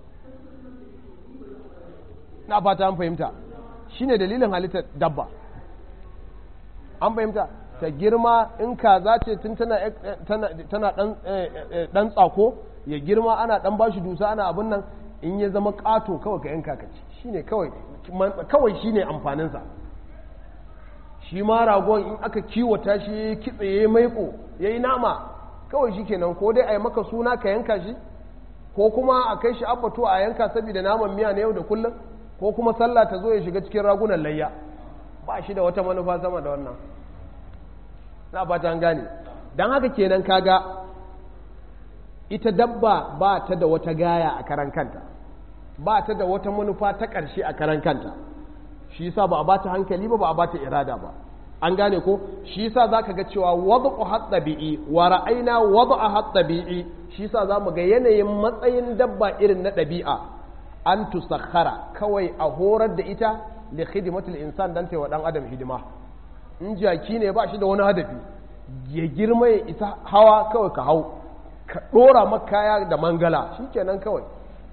na fata an fahimta shine dalilin halittar dabba an fahimta ta girma in kaza ce tun tana dan tsako ya girma ana dan bashi dusa ana abin nan in ya zama kato kawai ka yanka ka ci shine kawai kawai shine amfaninsa shi ma ragon in aka kiwata shi ya kitse ya maiko ya yi nama kawai shi kenan ko dai a yi maka suna ka yanka shi ko kuma a kai shi abbato a yanka saboda naman miya na yau da kullum ko kuma sallah ta zo ya shiga cikin ragunan layya ba shi da wata manufa sama da wannan na ba ta gane don haka kenan kaga ita dabba ba ta da wata gaya a karan kanta ba ta da wata manufa ta ƙarshe a karan kanta shi yasa ba a ba ta hankali ba ba a ba ta irada ba an gane ko shi yasa zaka ga cewa wad'u hat-tabi'i wa ra'ayna wad'a hat-tabi'i shi yasa zamu ga yanayin matsayin dabba irin na ɗabi'a an tusakhara kawai a horar da ita li khidmatil insan dan wa dan adam hidima in jaki ne ba shi da wani hadafi ya girma ya isa hawa kawai ka hau ka dora makaya da mangala shikenan kawai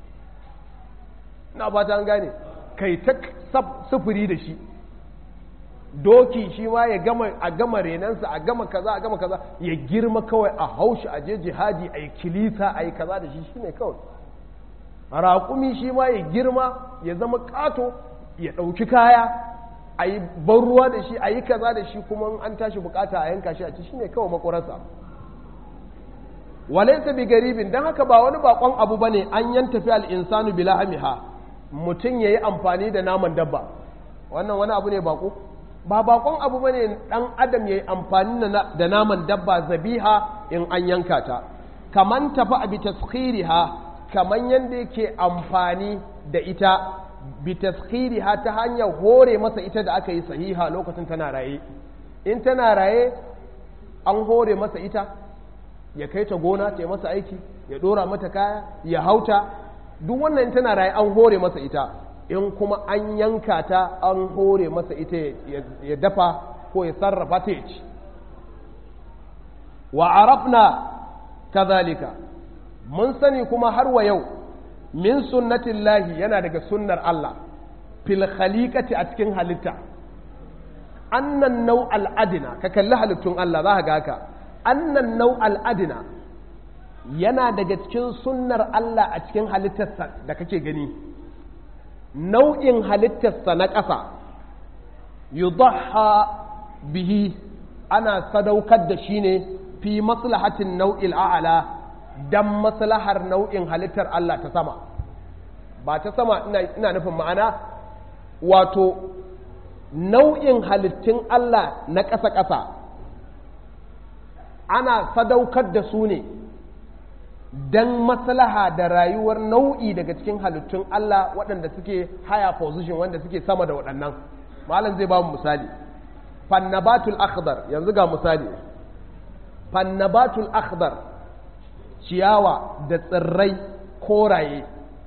na ba ta gane kai ta sufuri da shi doki shi ma ya gama a gama renansa a gama kaza a gama kaza ya girma kawai a haushi a je jihadi a yi kilisa a yi kaza da shi shine kawai raƙumi shi ma ya girma ya zama ƙato ya ɗauki kaya a yi ban ruwa da shi a yi kaza da shi kuma an tashi bukata a yanka shi a ci shine kawai makwararsa walaisa bi garibin don haka ba wani bakon abu ba ne an yan tafi al'insanu bila hamiha mutum ya yi amfani da naman dabba wannan wani abu ne bako ba bakon abu ba ne ɗan adam ya yi amfani da naman dabba zabiha in an yanka ta kaman tafi a bi taskhiriha kaman yadda yake amfani da ita bi taskhiriha ta hanyar hore masa ita da aka yi sahiha lokacin tana raye in tana raye an hore masa ita ya kai ta gona ta yi masa aiki ya dora mata kaya ya hauta duk wannan tana raye an hore masa ita in kuma an yanka ta an hore masa ita ya dafa ko ya sarrafa ta ya ci wa arafna kazalika mun sani kuma har wa yau min sunnatillahi yana daga sunnar Allah fil khaliqati a cikin halitta annan nau al'adina ka kalli halittun Allah za ka ga haka annan nau al'adina yana daga cikin sunnar Allah a cikin halittarsa da kake gani nau'in halittarsa na ƙasa yudhha bihi ana sadaukar da shi ne fi maslahatin nau'il a'ala dan maslahar nau'in halittar Allah ta sama ba ta sama ina nufin ma'ana wato nau'in halittun Allah na ƙasa-ƙasa ana sadaukar da su ne don maslaha da rayuwar nau'i daga cikin halittun Allah waɗanda suke higher position wanda suke sama da waɗannan malam zai ba mu misali fannabatul akhdar yanzu ga misali fannabatul akhdar ciyawa da tsirrai koraye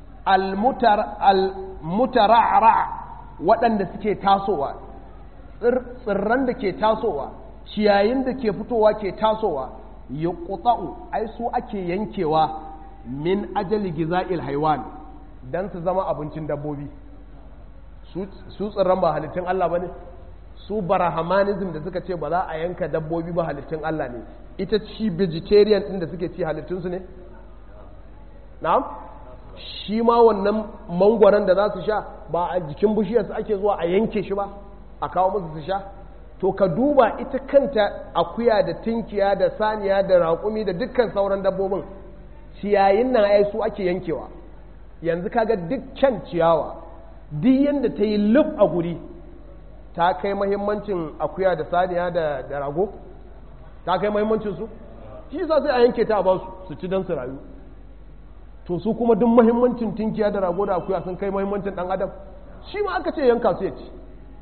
almutara'ra waɗanda suke tasowa tsirran da ke tasowa ciyayin da ke fitowa ke tasowa ya ƙutsa'u ai su ake yankewa min ajali giza'il haiwan don su zama abincin dabbobi su tsirran ba halittun Allah ba ne su barahamanism da suka ce ba za a yanka dabbobi ba halittun Allah ne ita ci vegetarian ɗin da suke ci halittunsu ne? na'am? shi ma wannan mangwaron da za su sha ba a jikin bishiyarsu ake zuwa a yanke shi ba a kawo musu su sha to ka duba ita kanta akuya da tinkiya da saniya da raƙumi da dukkan sauran dabbobin ciyayin nan ai su ake yankewa yanzu kaga dukkan ciyawa duk yanda ta yi luf a guri ta kai mahimmancin akuya da saniya da, da rago ta kai mahimmancin su shi sa sai a yanke ta a basu su ci don su rayu to su kuma duk mahimmancin tinkiya da rago da akuya sun kai mahimmancin dan adam shi ma aka ce yanka su ya ci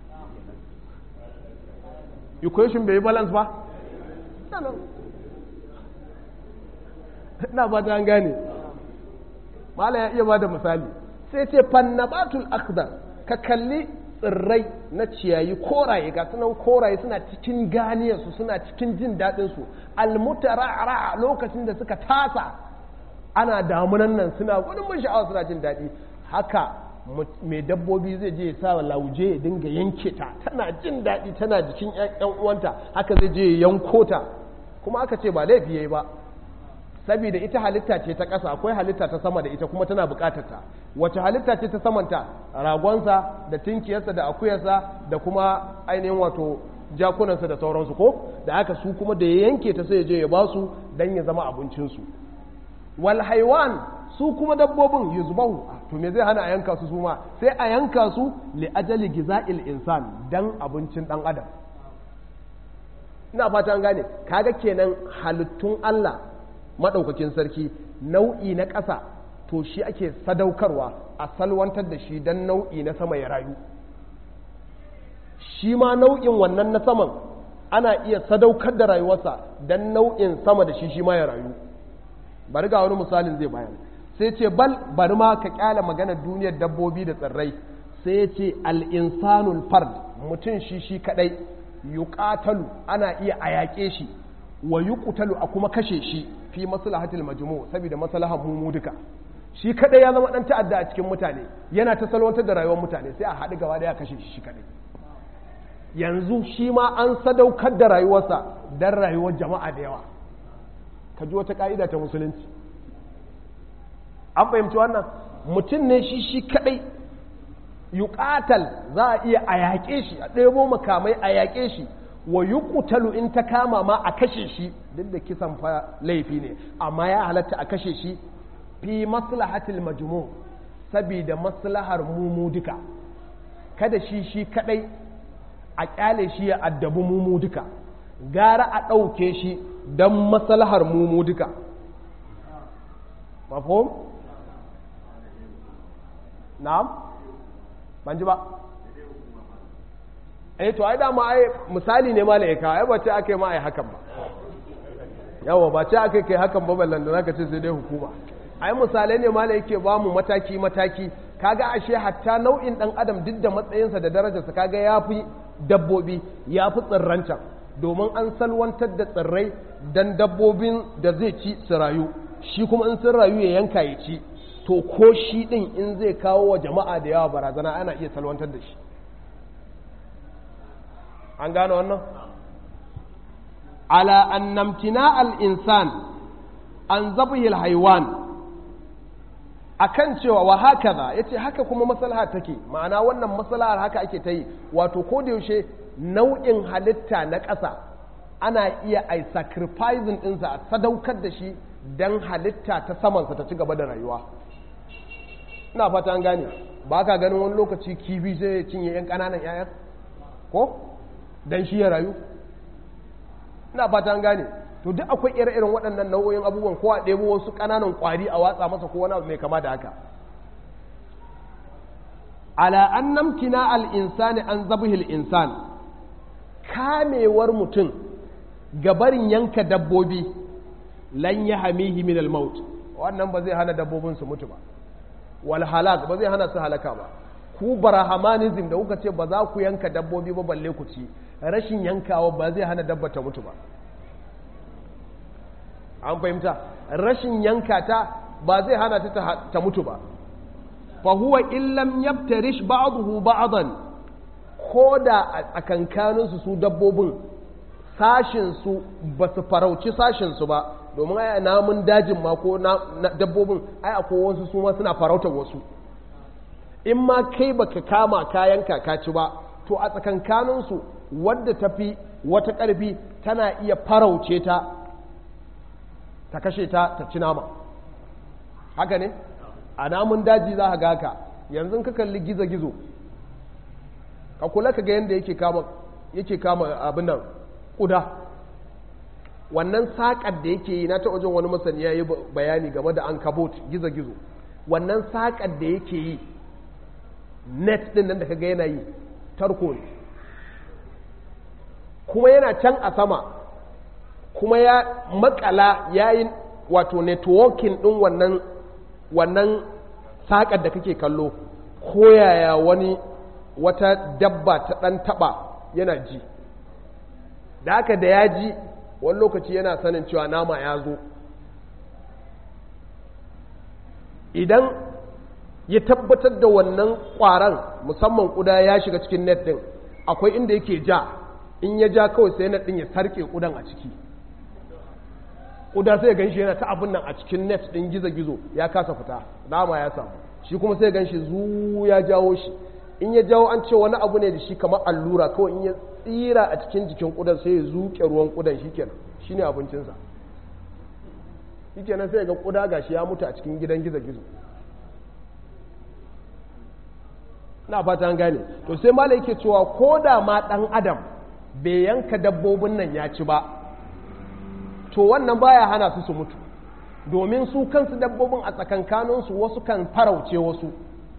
equation bai yi balance ba na ba ta gane mala ya iya ba da misali sai ce fannabatul akhdar ka kalli tsirrai na ciyayi koraye ga sunan koraye suna cikin ganiyarsu suna cikin jin daɗinsu almutara'ara lokacin da suka tasa ana damunan nan suna gudun mun sha'awa suna jin daɗi haka mai dabbobi zai je ya sa lauje ya dinga yanke ta tana jin daɗi tana jikin yan uwanta haka zai je ya yanko ta kuma aka ce ba laifi yayi ba saboda ita halitta ce ta ƙasa akwai halitta ta sama da ita kuma tana buƙatar ta wace halitta ce ta samanta ragonsa da tinkiyarsa da akuyarsa da kuma ainihin wato jakunansa da sauransu ko da aka su kuma da ya yanke ta sai ya je ya ba su don ya zama abincinsu wal haiwan su kuma dabbobin yuzbahu to me zai hana a yanka su suma sai a yanka su li ajali giza'il insan dan abincin dan adam ina fata an gane kaga kenan halittun Allah madaukakin sarki nau'i na ƙasa to shi ake sadaukarwa a salwantar da shi dan nau'i na sama ya rayu shi ma nau'in wannan na saman ana iya sadaukar da rayuwarsa dan nau'in sama da shi shi ma ya rayu bari ga wani misalin zai bayan sai ce bal bari ma ka kyala magana duniyar dabbobi da tsirrai sai ya ce al'insanul fard mutum shi shi kadai yuqatalu ana iya a yaƙe shi wa yuqtalu a kuma kashe shi fi maslahatil majmu saboda maslahar mu duka shi kadai ya zama dan ta'adda a cikin mutane yana ta salwantar da rayuwar mutane sai a haɗu gaba daya kashe shi shi kadai yanzu shi ma an sadaukar da rayuwarsa dan rayuwar jama'a da yawa ka ji wata ka'ida ta musulunci an fahimci wannan mutum ne shi shi kadai yuqatal za a iya a yaƙe shi a ɗebo makamai a yaƙe shi wa yuqtalu in ta kama ma a kashe shi duk da kisan fa laifi ne amma ya halatta a kashe shi fi maslahatil majmu saboda maslahar mumu duka kada shi shi kadai a kyale shi ya addabi mumu duka gara a ɗauke shi don maslahar mumu duka mafhum na'am ban ji ba eh to ai dama ai misali ne malaika ai ba ce aka yi ma ai hakan ba yawa ba ce aka kai hakan ba ballan da zaka ce sai dai hukuma ai misalai ne mala yake ba mu mataki mataki kaga ashe hatta nau'in dan adam duk da matsayinsa da darajarsa kaga yafi dabbobi yafi tsirrancan domin an salwantar da tsirrai dan dabbobin da zai ci su rayu shi kuma in sun rayu ya yanka ya ci to ko shi din in zai kawo wa jama'a da yawa barazana ana iya salwantar da shi an gane wannan ala annamtina al-insan an zabihil haiwan akan cewa wa hakaza yace haka kuma maslaha take ma'ana wannan maslahar haka ake ta yi wato ko da yaushe nau'in halitta na ƙasa ana iya ai sacrificing ɗinsa a sadaukar da shi don halitta ta samansa ta ci gaba da rayuwa ina fata an gane ba ka ganin wani lokaci kibi zai cinye 'yan ƙananan 'ya'yan ko don shi ya rayu ina fata an gane to duk akwai ire-iren waɗannan nau'o'in abubuwan ko a ɗebo wasu ƙananan ƙwari a watsa masa ko wani abu mai kama da haka ala an namkina al-insani an zabihil insan kamewar mutum gabarin yanka dabbobi lan ya hamihi min al-maut wannan ba zai hana dabbobin su mutu ba wal halak ba zai hana su halaka ba ku barahamanism da kuka ce ba za ku yanka dabbobi ba balle ku ci rashin yankawa ba zai hana dabba ta mutu ba an fahimta rashin yanka ta ba zai hana ta ta mutu ba fa huwa illam yabtarish ba'dahu ba'dan ko da a kankanin su su dabbobin sashin su ba su farauci sashin su ba domin ai namun dajin ma ko dabbobin ai akwai wasu su ma suna farautar wasu in ma kai baka kama kayan ka ci ba to a tsakankaninsu wadda tafi wata ƙarfi tana iya farauce ta ta kashe ta ta ci nama haka ne a namun daji za ga haka yanzu ka kalli gizo-gizo ka kula ka ga yadda yake kama yake kama abin nan ƙuda wannan saƙar da yake yi na ta wajen wani masani ya yi bayani game da an kabot gizo-gizo wannan saƙar da yake yi net ɗin nan da ka ga yana yi tarko ne kuma yana can a sama kuma ya makala ya yi wato networking ɗin wannan wannan saƙar da kake kallo ko yaya wani wata dabba ta ɗan taɓa yana ji da haka da ya ji wani lokaci yana sanin cewa nama ya zo idan ya tabbatar da wannan ƙwaron musamman ƙuda ya shiga cikin net ɗin akwai inda yake ja in ya ja kawai sai net ɗin ya sarƙe ƙudan a ciki ƙuda sai gan shi yana ta abin nan a cikin net ɗin gizo-gizo ya kasa fita nama ya samu shi kuma sai gan shi zu ya jawo shi in ya jawo an ce wani abu ne da shi kamar allura kawai in ya tsira a cikin jikin ƙudan sai ya zuƙe ruwan ƙudan shi kenan shi ne abincinsa shi kenan sai ga ƙuda gashi ya mutu a cikin gidan gizo-gizo na fata an gane to sai mala yake cewa ko da ma ɗan adam bai yanka dabbobin nan ya ci ba to wannan baya hana su su mutu domin su kansu dabbobin a tsakankaninsu wasu kan farauce wasu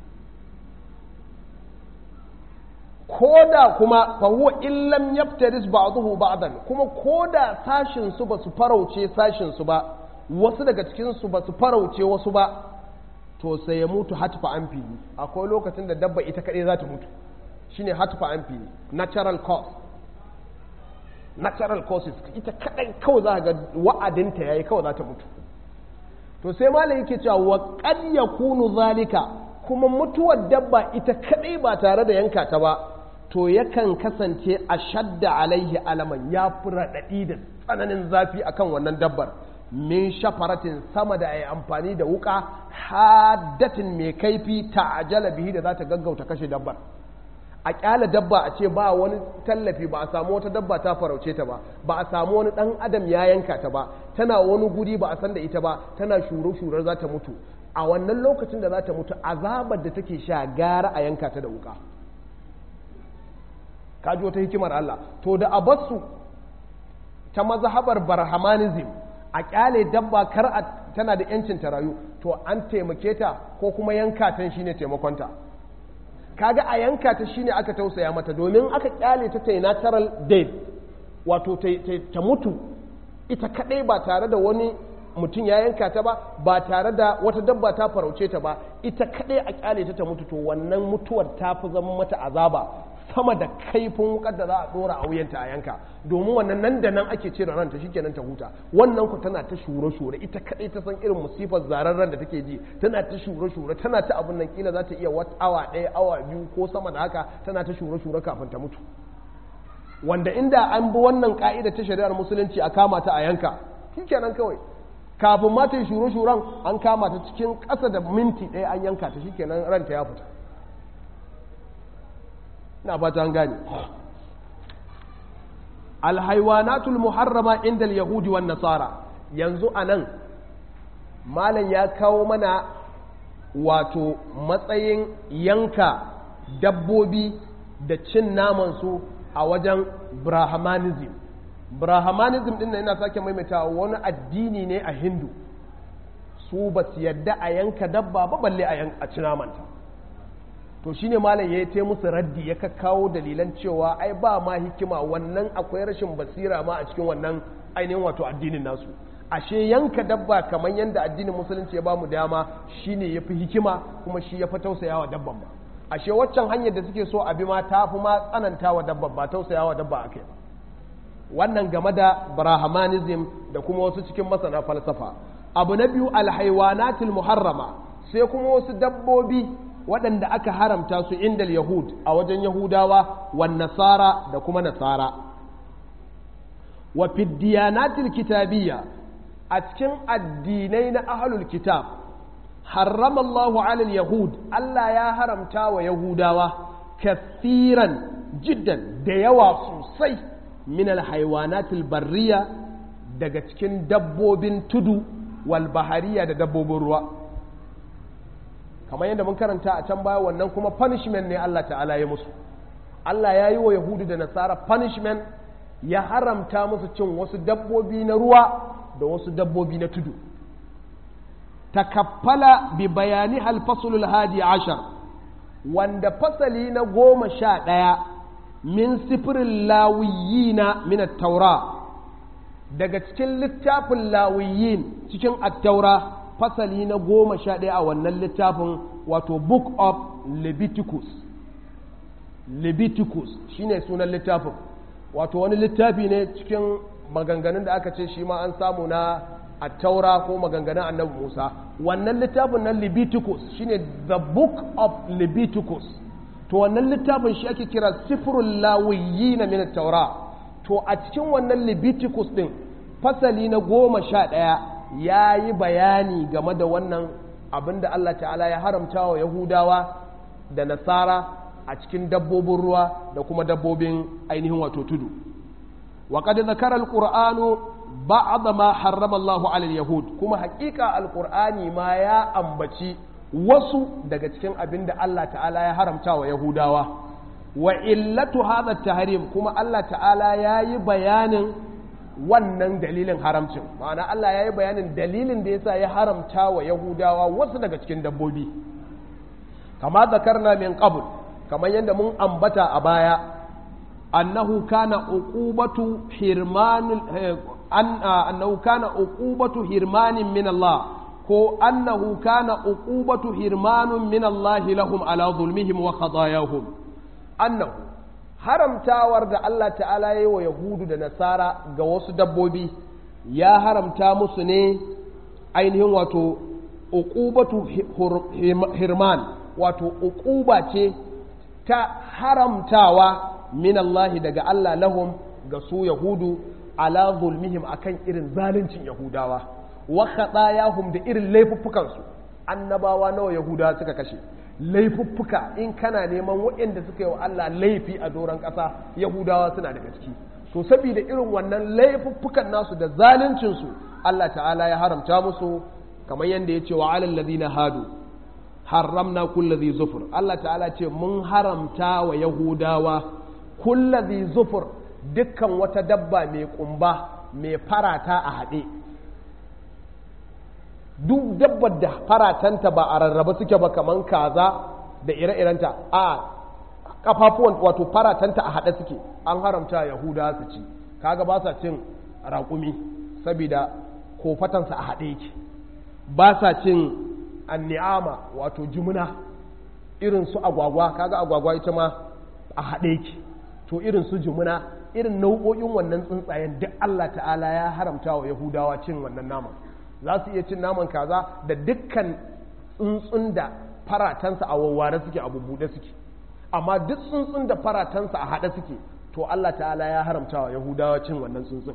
ko da kuma fahuwa illam yaftaris ba'dahu ba'dan kuma ko da sashin su ba su farauce sashin su ba wasu daga cikin su ba su farauce wasu ba to sai ya mutu hatfa an fili akwai lokacin da dabba ita kadai za ta mutu shine hatfa an fili natural cause natural causes ita kadai kawai za ga wa'adinta yayi kawai za ta mutu to sai malam yake cewa wa qad yakunu zalika kuma mutuwar dabba ita kadai ba tare da yanka ta ba to yakan kasance a shadda alaihi alaman ya fi raɗaɗi da tsananin zafi akan wannan dabbar min shafaratin sama da ai amfani da wuka haddatin mai kaifi ta'ajala bihi da za ta gaggauta kashe dabbar a kyala dabba a ce ba wani tallafi ba a samu wata dabba ta farauce ta ba ba a samu wani dan adam ya yanka ta ba tana wani guri ba a san da ita ba tana shuru-shurar za ta mutu a wannan lokacin da za ta mutu azabar da take sha gara a yanka ta da wuka kaji wata hikimar Allah to da abasu ta mazhabar barhamanism a kyale dabba kar a tana da yancin ta rayu to an taimake ta ko kuma yanka ta shine taimakonta kaga a yanka ta shine aka tausaya mata domin aka kyale ta ta natural death wato ta mutu ita kadai ba tare da wani mutum ya yanka ta ba ba tare da wata dabba ta farauce ta ba ita kadai a kyale ta ta mutu to wannan mutuwar ta fi zama mata azaba sama da kaifin wukar da za a dora a wuyanta a yanka domin wannan nan da nan ake cire ranta shikenan ta huta wannan ku tana ta shure shure ita kadai ta san irin musifar zararren da take ji tana ta shure shure tana ta abun nan kila za ta iya wata awa ɗaya awa biyu ko sama da haka tana ta shure shure kafin ta mutu wanda inda an bi wannan ka'ida ta shari'ar musulunci a kama ta a yanka shikenan kawai kafin ma ta yi shure-shuren an kama ta cikin ƙasa da minti ɗaya an yanka ta shi kenan ranta ya fita na fata an gane alhaiwanatul muharrama inda yahudi wan nasara yanzu a nan malam ya kawo mana wato matsayin yanka dabbobi da cin namansu a wajen brahmanism brahmanism din yana sake maimaita wani addini ne a hindu su ba su yadda a yanka dabba ba balle a ci namanta to shine malam ya yi musu raddi ya kawo dalilan cewa ai ba ma hikima wannan akwai rashin basira ma a cikin wannan ainihin wato addinin nasu ashe yanka dabba kamar yadda addinin musulunci ya bamu dama shine ya fi hikima kuma shi ya fi tausayawa dabban ba ashe waccan hanyar da suke so a bi ma ta fi ma tsananta wa dabba ba tausayawa dabba akai ba wannan game da brahmanism da kuma wasu cikin masana falsafa abu na biyu alhaiwanatul muharrama sai kuma wasu dabbobi waɗanda aka haramta su inda yahud a wajen yahudawa wan nasara da kuma nasara wa fiddiyanatil kitabiyya a cikin addinai na ahlul kitab harrama Allahu alal yahud Allah ya haramta wa yahudawa kathiran jiddan da yawa sosai min alhaywanatil barriya daga cikin dabbobin tudu wal bahariya da dabbobin ruwa kamar yadda mun karanta a can baya wannan kuma punishment ne Allah ta'ala ya musu Allah ya yi wa Yahudu da Nasara punishment ya haramta musu cin wasu dabbobi na ruwa da wasu dabbobi na tudu takaffala bi bayani halfasulul hadi ashar wanda fasali na goma sha ɗaya min sifirin lawiyina min taura daga cikin littafin lawiyin cikin attaura fasali na goma sha ɗaya a wannan littafin wato book of leviticus leviticus shine sunan littafin wato wani littafi ne cikin maganganun da aka ce shi ma an samu na attaura ko maganganun annabi musa wannan littafin na leviticus shine the book of leviticus to wannan littafin shi ake kira sifrul lawiyyi na min taura to a cikin wannan leviticus din fasali na goma sha ɗaya ya yi bayani game da wannan abin da allah ta'ala ya haramta wa yahudawa da nasara a cikin dabbobin ruwa da kuma dabbobin ainihin wato tudu وقد ذكر القرآن بعض ما حرم الله على اليهود كما حقيقة القرآن ما يا أمبتي wasu daga cikin abin da Allah ta'ala ya haramta wa Yahudawa wa illatu hadha tahrim kuma Allah ta'ala ya yi bayanin wannan dalilin haramcin ma'ana Allah ya yi bayanin dalilin da yasa ya haramta wa Yahudawa wasu daga cikin dabbobi kama zakarna min qabl kamar yadda mun ambata a baya أنه كان عقوبة حرمان أن أنه كان عقوبة حرمان من الله كو أنه كان عقوبة حرمان من الله لهم على ظلمهم وخطاياهم أنه haramtawar da Allah ta'ala ya yi wa Yahudu da Nasara ga wasu dabbobi ya haramta musu ne ainihin wato uqubatu hirman wato uquba ce ta haramtawa min Allah daga Allah lahum ga su Yahudu ala zulmihim akan irin zaluncin Yahudawa wa khatayahum da irin laifuffukan su annabawa nawa Yahudawa suka kashe laifuffuka in kana neman waɗanda suka yi wa Allah laifi a doron ƙasa Yahudawa suna daga ciki to saboda irin wannan laifuffukan nasu da zaluncin su Allah ta'ala ya haramta musu kamar yadda ya ce wa alal ladina hadu haramna kulli zufur Allah ta'ala ce mun haramta wa Yahudawa kullazi zufur dukkan wata dabba mai kumba mai farata a haɗe duk dabbar da faratanta ba a rarraba suke ba kaman kaza da ire-irenta a kafafuwan wato faratanta a haɗe suke an haramta yahuda su ci kaga ba sa cin raƙumi saboda kofatansa a haɗe yake ba sa cin anni'ama wato jumuna irin su agwagwa kaga agwagwa ita ma a haɗe yake to irin su jumuna irin nau'o'in wannan tsuntsayen duk Allah ta'ala ya haramta wa Yahudawa cin wannan naman za su iya cin naman kaza da dukkan tsuntsun da faratansa a wawware suke a bubbuɗe suke amma duk tsuntsun da faratansa a haɗe suke to Allah ta'ala ya haramta wa Yahudawa cin wannan tsuntsun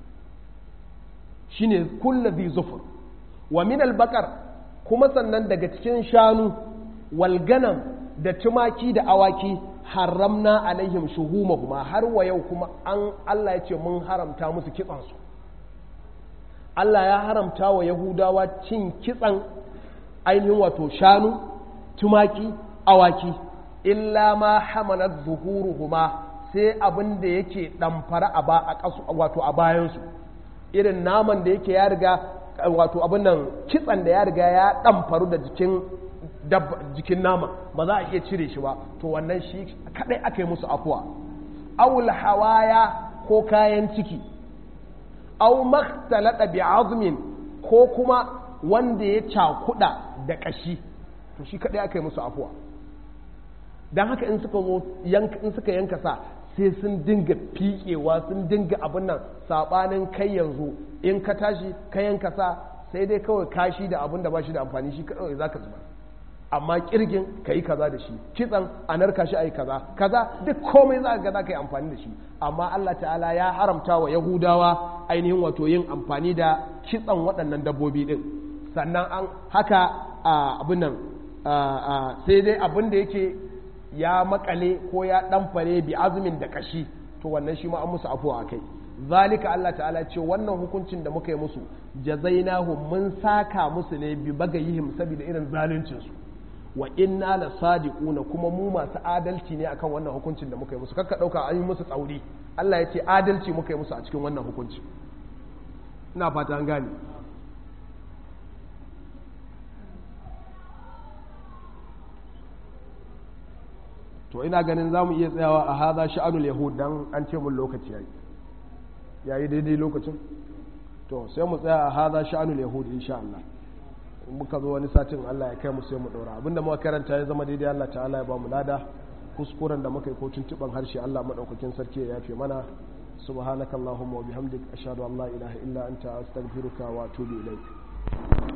shine kullazi zufur wa min albaqar kuma sannan daga cikin shanu walganam da tumaki da awaki haramna alaihim shuhumahuma har wa yau kuma an Allah ya ce mun haramta musu kitsansu Allah ya haramta wa Yahudawa cin kitsan ainihin wato shanu tumaki awaki illa ma hamanat zuhuruhuma sai abin da yake damfara a ba a kasu wato a bayansu irin naman da yake ya riga wato abin nan kitsan da ya riga ya damfaru da jikin jikin nama ba za a iya cire shi ba to wannan shi kadai aka yi musu afuwa awul hawaya ko kayan ciki aw makhtalata bi azmin ko kuma wanda ya cakuda da kashi to shi kadai aka yi musu afuwa dan haka in suka zo yanka in suka yanka sa sai sun dinga fiƙewa sun dinga abin nan sabanin kai yanzu in ka tashi ka yanka sa sai dai kawai kashi da abin da ba shi da amfani shi kawai zaka zuba amma kirgin ka yi kaza da shi kitsan a narka shi a yi kaza kaza duk komai za ga za ka yi amfani da shi amma Allah ta'ala ya haramta wa yahudawa ainihin wato yin amfani da kitsan waɗannan dabbobi din sannan an haka abin nan sai dai abin da yake ya makale ko ya ɗanfare bi azumin da kashi to wannan shi ma an musu afuwa a kai zalika Allah ta'ala ce wannan hukuncin da muka yi musu jazainahum mun saka musu ne bi bagayihim saboda irin zaluncinsu wa inna la sadiquna kuma mu masu adalci ne akan wannan hukuncin da muka yi musu kakka dauka an yi musu tsauri Allah ya ce adalci muka yi musu a cikin wannan hukunci ina fata an gane to ina ganin za mu iya tsayawa a haza sha'anul yahud dan an ce mun lokaci yayi yayi daidai lokacin to sai mu tsaya a haza sha'anul yahud insha Allah muka zo wani satin Allah ya kai mu sai mu ɗora abinda muka karanta ya zama daidai Allah ta'ala ya ba mu lada kuskuren da muka yi ko tuntuban harshe Allah madaukakin sarki ya yafe mana subhanakallahumma wa bihamdik ashhadu an la ilaha illa anta astaghfiruka wa atubu ilaik